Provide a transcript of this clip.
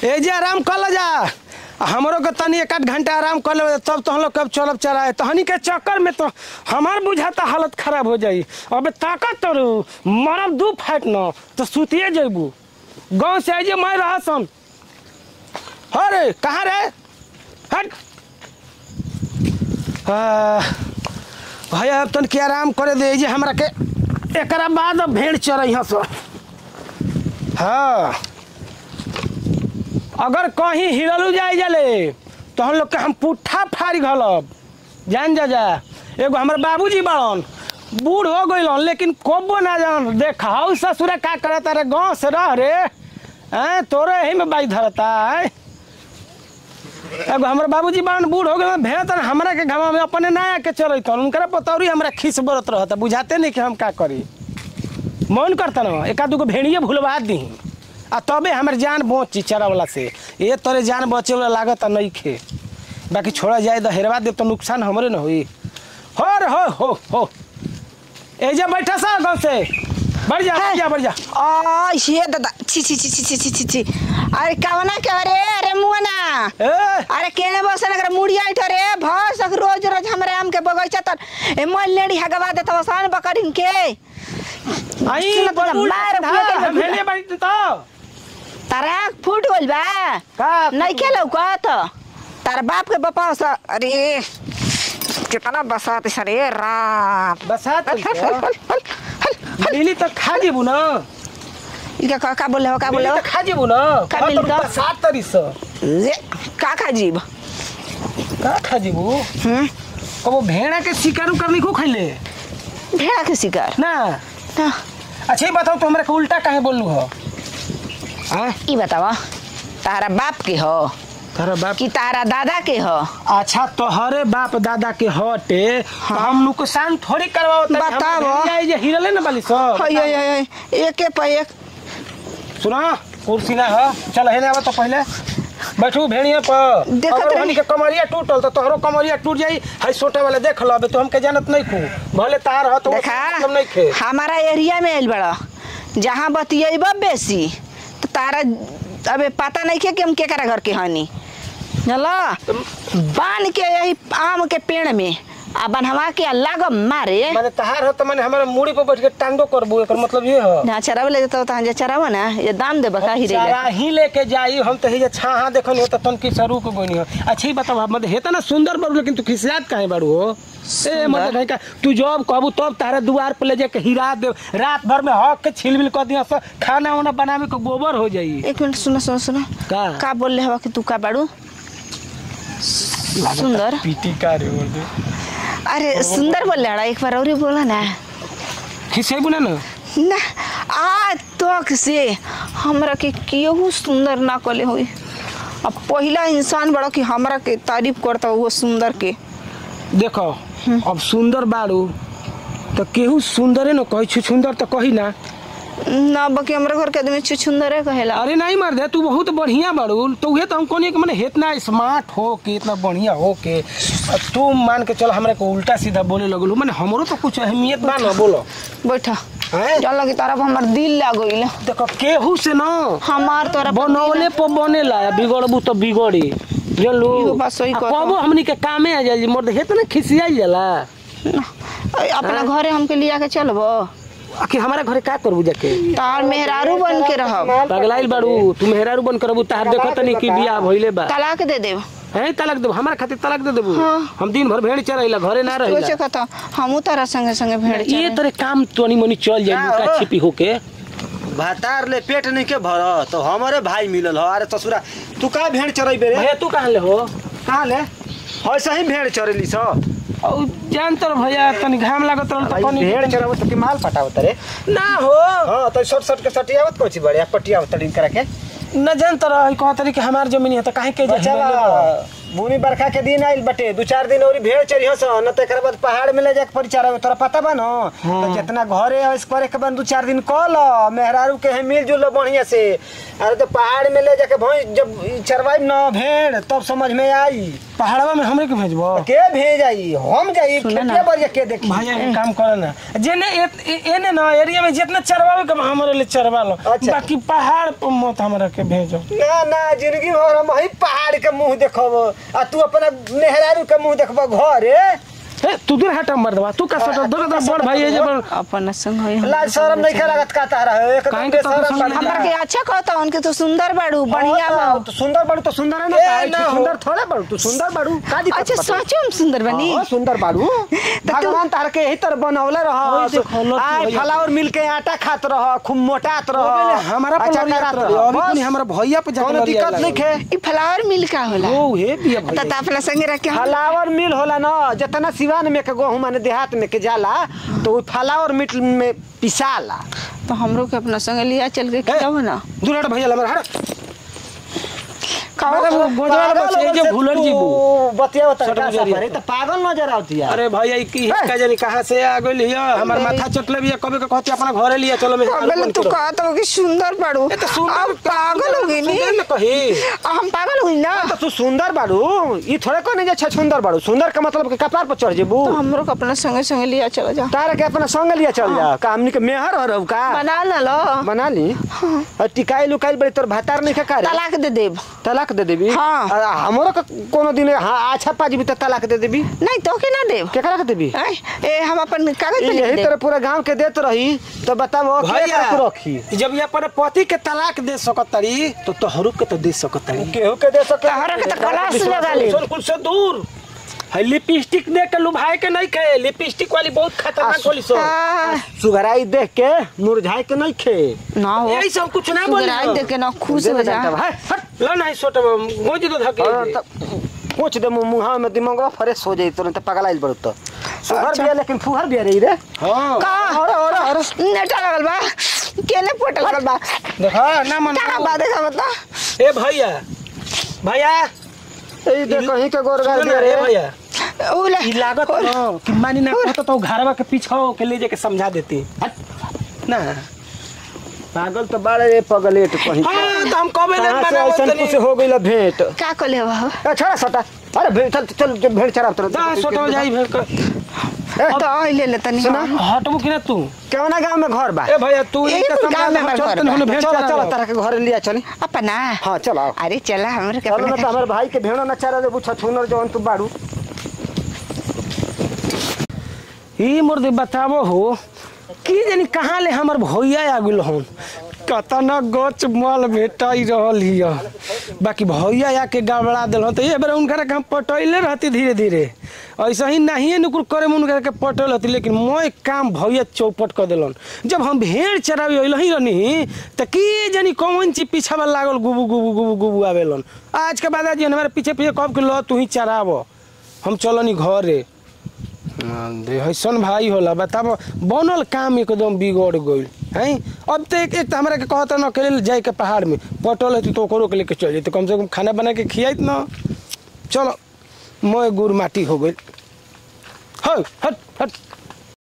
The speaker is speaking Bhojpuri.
ए जे आराम कर ल जा आ हमरो के तनी एक आध घंटा आराम कर ले तब तो हम लोग कब चलब चलाए तहनी के चक्कर में तो हमार बुझाता हालत खराब हो जाई अबे ताकत तोरू मरब दू फाइट न तो सुतिए जइबू गांव से आइजे मैं रहा सन अरे कहाँ रे हट आ, भैया अब तन के आराम करे दे जे हमरा के एकरा बाद अब भेड़ चरई हस हाँ अगर कहीं हिरलू जाए जाले तो हम लोग के हम पुट्ठा फाड़ घलब जान जा जा एगो हमर बाबूजी बड़न बूढ़ हो गइलन लेकिन कोबो ना जान देख हाउ ससुरा का करता रे गाँव से रह रे हैं तोरे यही में बाई धरता है एगो हमर बाबूजी बान बूढ़ हो गए भेड़ तर हमरा के घमा में अपने ना आके चलत उनकरा पतौरी हमरा खिस बरत रहता बुझाते नहीं कि हम का करी मन करता ना एक आध गो भेड़िए भुलवा दी आ तबे हमर जान बची चरा वाला से ये तोरे जान बचे वाला लागत नहीं खे बाकी छोड़ा जाए तो हेरवा दे तो नुकसान हमरे न हुई हो रे हो हो हो ए जा बैठा सा गाँव से बढ़ जा बढ़ जा बढ़ जा आ ये दादा छी छी छी छी छी छी छी छी अरे कवना के अरे अरे मुआना ए अरे केने बसन अगर मुड़िया इठ रे भस रोज रोज हमरे आम के बगैचा तर ए मोल लेडी हगवा देत वसान बकरिन के आई सुन तो बबूल मार था, फुटे में हम भेड़िए बैठ तो तारा फूट गइल बा का नहीं के लौकत तार बाप के बपा सा अरे कितना बसात सरे राम बसात हल हल हल हल हल हल मिली तो खा जेबू ना इनका का का बोले हो का बोले मिली हो तो खा जेबू ना का हाँ, तो मिली तो? बसात तरी से ले का का जीव का खा जेबू हम्म कबो भेड़ा के शिकार उकार नहीं को खैले भेड़ा के शिकार ना ना अच्छा ये बताओ तो हमरा के उल्टा काहे बोललू हो हाँ ई बतावा तारा बाप के हो तारा बाप कि तारा दादा के हो अच्छा तोहरे बाप दादा के हटे तो हम नुकसान थोड़ी करवाओ बताओ। जे हिरले ना बाली सब हय हय हय एके पे एक सुना कुर्सी ना हो चल हेने आवा तो पहले बैठू भेड़िए पर देखत अगर रही। हमनी के कमरिया टूटल तो तोहरो कमरिया टूट जाई हाई सोटे वाले देख लो अबे तो हमके जानत नहीं खू भले तार हो तो देखा मतलब नहीं खे हमारा एरिया में आइल बड़ा जहाँ बतियब बेसी तो तारा अबे पता नहीं के कि हम केकरा घर के हनी चला बांध के यही आम के पेड़ में आ बनवा के आ लाग मारे माने तहार हो तो माने हमारे मुड़ी पर बैठ के टांगो करबू एकर मतलब ये हो ना चरावे ले तो तहां जे चरावा ना ये दाम दे बका ही रे चारा ही लेके जाई हम तो हे छाहा देखन हो तो तन की सरू को गोनी हो अच्छा ही बताओ मतलब हेता ना सुंदर बड़ू लेकिन तू खिसियात काहे बड़ू हो ए मतलब है का तू जब कहबू तब तारे दुआर पे ले जाके हिरा दे रात भर में हक के छिलबिल कर दिया सब खाना वाना बनावे को गोबर हो जाई एक मिनट सुनो सुनो सुनो का का बोल ले हवा कि तू का बाड़ू सुंदर पीटी का रे बोल दे अरे सुंदर बोल रहा एक बार और ही बोला ना खिसेबू ना ना ना आ तक से हमरा के केहू सुंदर ना कले होई अब पहला इंसान बड़ा कि हमरा के तारीफ करता वो सुंदर के देखो अब सुंदर बाड़ू तो केहू सुंदरे न कही छु सुंदर तो कही ना ना बाकी हमरा घर के आदमी छुछुंदरे कहेला अरे नहीं मर दे तू बहुत बढ़िया बाड़ू तो उहे तो हम कोनी के माने इतना स्मार्ट हो के इतना बढ़िया हो के अब तू मान के चल हमरा को उल्टा सीधा बोले लगलू माने हमरो तो कुछ अहमियत बा ना बोलो बैठा हैं? चल लगी तारा हमर दिल लाग गइल देखो केहू से ना हमार तोरा पर बनौले पर बनेला बिगड़बू तो बिगड़ी जानलू इहो बात सही आ कहता। कबो हमनी के कामे आ जाई मर्द इतना खिसियाई जाला दिल अपना घरे हमके लिया के चलबो आखिर हमारे घरे का करबू जाके तार मेहरारू बन के रहब पगलाइल बाड़ू तू मेहरारू बन करबू तार देखो तनी कि बियाह भइले बा तलाक दे देब हैं तलाक देबू हमारा खातिर तलाक दे देबू हाँ। हम दिन भर भेड़ चरैला घरे ना सोचे रहिला कथा हमू तारा संगे संगे भेड़ ये चराई। तोरे काम तोनी मनी चल जाई का लुका हो? छिपी होके भातार ले पेट नहीं के भर तो हमारे भाई मिलल हो अरे ससुरा तू का भेड़ चरेबे रे भैया तू कहाँ ले हो कहाँ ले ऐसा ही भेड़ चरेली सो और जान तर भैया तनी घाम लागत रहल भाई तो कनी भेड़ चरावत तो कि माल पटावत रे ना हो हां तो शॉर्ट शॉर्ट के सटियावत कोची बढ़िया पटियावत तड़िन करा के न जान तर कह तरी कि हमार जमीन है तो काहे के बचावा बुनी बरखा के दिन आइल बटे दू चार दिन और भेड़ चढ़ियो स न त एकरा बाद पहाड़ में ले जाके परिचार तोरा पता बा न तो जितना घरे ऐस करे के बन दू चार दिन कल मेहरारू के है मिल जुल बढ़िया से अरे तो पहाड़ में ले जाके भैंस जब चरवाई न भेड़ तब समझ में आई पहाड़वा में हमरे के भेजबो के भेज आई हम जाई सुनो ना। खेतिया बढ़िया के देखी भैया एक काम करे ना जेने ए- ए- एने ना एरिया में जितना चरवावे के बा, हमरे लिए चरवा लो अच्छा। बाकी पहाड़ पर मत हमरा के भेजो ना ना जिंदगी भर हम वही पहाड़ के मुंह देखब आ तू अपना मेहरारू के मुंह देखब घरे ए तू दूर हट मर दवा तू का सटल दो दो बड़ भाई है जे बड़ अपन संग होई हम। लाज शरम नहीं के लागत का तारा है एकदम काहे के तोके बेशरम समझ बन में हमरा के अच्छा कहता उनके तो सुंदर बाड़ू बढ़िया बा तो सुंदर बाड़ू तो सुंदर है ना ए, काहे ना छी, हो। सुंदर थोड़े बाड़ू तू सुंदर बाड़ू का दिक्कत अच्छा बता? सचो हम सुंदर बनी हाँ, सुंदर बाड़ू तू- भगवान तार के यही तरह बनौले ओए रह देखो, लो तू आय भैया। फ्लावर मिल के आटा खात रह खूब मोटात रह हमारा पर अच्छा लड़ियात करात रहे रह। अभी बस, कुनी हमरा भैया पे जाके कौनो लड़िया दिक्कत नहीं खे ई फ्लावर मिल का होला ओ हे बिया त भैया त अपना संगे रख के हम फ्लावर मिल होला ना जितना सिवान में के गेहूं माने देहात में के जाला तो वो फ्लावर मिल में पिसाला तो हमरो के अपना संगे लिया चल के खिलाओ ना दूर हट भैया लमर हट खाओ अरे वो गोजवार बस ये जो भूलर जी बू बतिया सट का गुजरिया। सफर है तो पागल नजर आवती है अरे भैया ई की का जानी कहां से आ गइल हिया हमर माथा चटले बिया कबे के कहती अपना घरे लिया चलो मैं पागल तू कहत हो कि सुंदर बाड़ू ए तो सुंदर हम पागल हो गई नी सुंदर न कही हम पागल हो गई ना तो तू सुंदर बाड़ू ई थोड़े को नहीं जे सुंदर बाड़ू सुंदर का मतलब के कपार पर चढ़ जेबू तो हमरो के अपना संगे संगे लिया चलो जा तारा के अपना संग लिया चल जा का हमनी के मेहर हो रहू का बना ना लो बना ली और टिकाई लुकाई बड़ी तोर भातार नहीं खा रे तलाक दे देब तलाक दे देबी हाँ। आ, हमरो के कोनो दिन हाँ अच्छा पाजीबी तो तलाक दे देबी नहीं तो के ना देब केकरा के देबी आय, ए हम अपन कागज पे लिख यही देब तरह पूरा गांव के देत रही तो बताओ भैया के रखी जब ये अपने पति के तलाक दे सकतरी तो तोहरू के तो दे सकतरी केहू के दे सके तहरा के तो कलास लगा ले सुन कुल से दूर है लिपस्टिक दे के लुभाए के नहीं खे लिपस्टिक वाली बहुत खतरनाक होली सो आ, सुगराई देख के मुरझाई के नहीं खे ना हो यही सब कुछ ना बोली सुगराई देख के ना खुश हो जा हट लो नहीं सोटे गोज दो धके पूछ दे मुंह मुंह में दिमाग फ्रेश हो जाई तुरंत पगलाइल बड़ तो सुगर बिया लेकिन फुहर बिया रही रे हां का अरे अरे अरे नेटा लगल बा केने पोटल लगल बा देखा ना मन का बा देखा बता ए भैया भैया ए दे कहीं के गोरगार सुन बिया ना, ए रे भैया उले ई लागत न कि मानी ना कहता तो घरवा के पीछे के ले जाके समझा देती हट ना पागल तो बाड़े रे पगलेट कहीं हाँ तो हम कबे ले कहाँ से मना ऐसन कुछ हो गइल भेंट का कले हो ए छोड़ा सटा अरे भेंट चल चल चल भेंट चढ़ा तुरंत दा सोटो जाई भेड़ कर तो ले ले तनी सुना। हटबू कि ना तू केवना गांव में घर बा ए भैया तू यही ई का तो समझा गाँव में ले हमारे चल घर तनी होने बा। भेड़ चलो चला चलो तारा के घर लिया चली अपना हाँ चलो आओ अरे चला हमरे के चलो ना अपना तो हमारे भाई के भेड़ो ना चारा देबू छछुनर जवन तू बाड़ू ई मुर्दे बताबो हो की जानी कहाँ ले हमर भैया आ गेल हन कतना गच मल भेटाई रहल हिय बाकी भैया आके गड़बड़ा दिल तो ये बेर उनकर के हम पटैले रहती धीरे धीरे ऐसा ही नहीं नुकुर करे में उनकर के पटल रहती लेकिन मैं काम भैया चौपट कर दिलन जब हम भेड़ चरावे अइल ही रहनी तो की जानी कौन चीज पीछा में लागल गुबू गुबू गुबू गुबू आवेलन आज के बाद आज हमारे पीछे पीछे कब के लो तू ही चराव हम चलनी घरे देहसन भाई होला बताब बनल काम एकदम बिगड़ गइल हैं अब तो एक एक तो हमरा के कहता न अकेले जाए के पहाड़ में पटल है तो ओकरो के लेके चल जैते कम से कम खाना बना के खियाइत न चलो मैं गुड़ माटी हो गइल हट हट हट